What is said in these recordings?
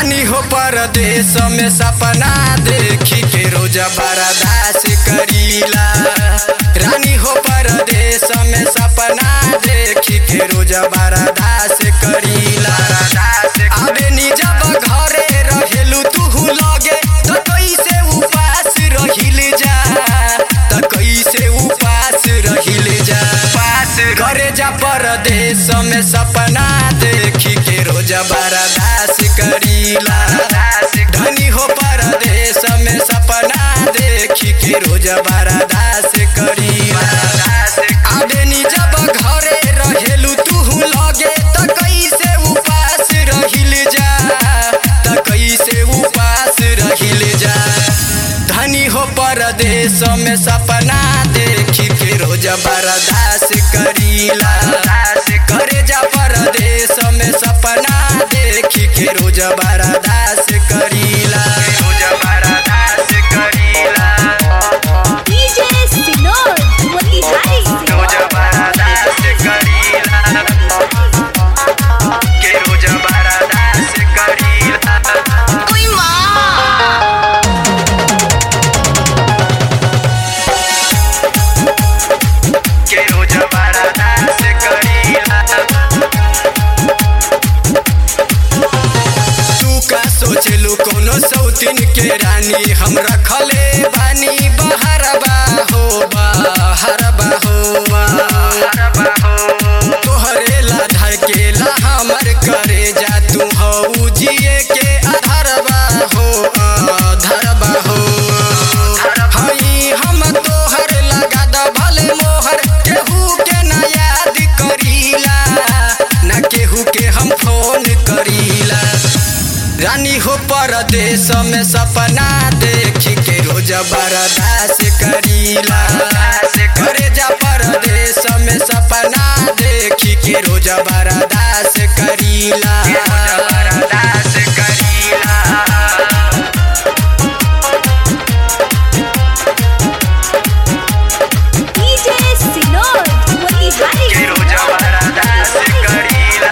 रानी हो परदेश में सपना देखी के रोज बर्दास करीला रानी हो परदेश में सपना देखी के रोज बर्दास करीला अबे नी जब घरे रहेलू तू लगे तो कैसे उपास रहिल जा तो कैसे उपास रहिल जा पास घरे जा परदेश में सपना देखी के रोज बर्दास करीला धनी हो परदेश में सपना देखी के रोज बर्दास करीला आबे नी जब घरे रहेलू तू लगे त कैसे उपास रहिल जा त कैसे उपास रहिल जा धनी हो परदेश में सपना देखी के रोज बर्दास करीला करे जा परदेश में सपना देखी के रोज बर्दास करीला रोज बर्दास करीला DJ Sinor, Motihari रोज बर्दास करीला के रोज बर्दास करीला Uy, ma! के रोज बर्दास करीला तू का सोचलू कोनो सौतीन के रानी हम रखले बानी बहरबा हो बहरबा हो बहरबा हो तोहरे ला धड़केला हमर करे जा तू हो जिए के अधरबा हो अधरबा हो हई हम तोहर लगा द भले मोहर केहू के ना याद करीला ना केहू के हम फोन करीला रानी हो परदेश में सपना देखी के रोज बर्दास करीला करे जा परदेश में सपना देखी के रोज बर्दास करीला बर्दास करीला DJ Sinor, Motihari के रोज बर्दास करीला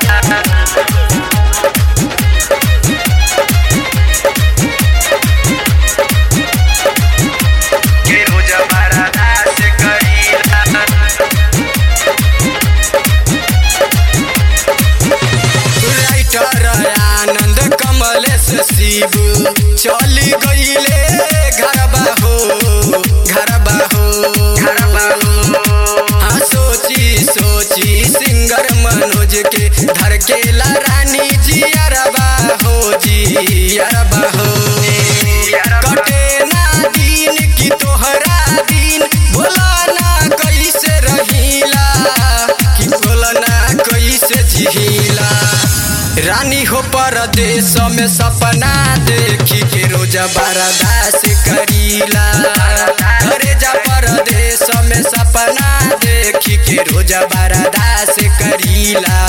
के रोज बर्दास करीला राइटर आनंद कमलेश शिव चली गईले घरबा हो घरबा हो घरबा हो हाँ सोची सोची सिंगर मनोज के धड़केला रानी जी अरबा हो जी अरबा हो कटे ना दिन की तोहरा दिन बोला ना कैसे रहीला कि बोला ना कैसे झीला रानी हो परदेश में सपना देखी के रोज बर्दास करीला घरे जा परदेश में सपना देखी के रोज बर्दास करीला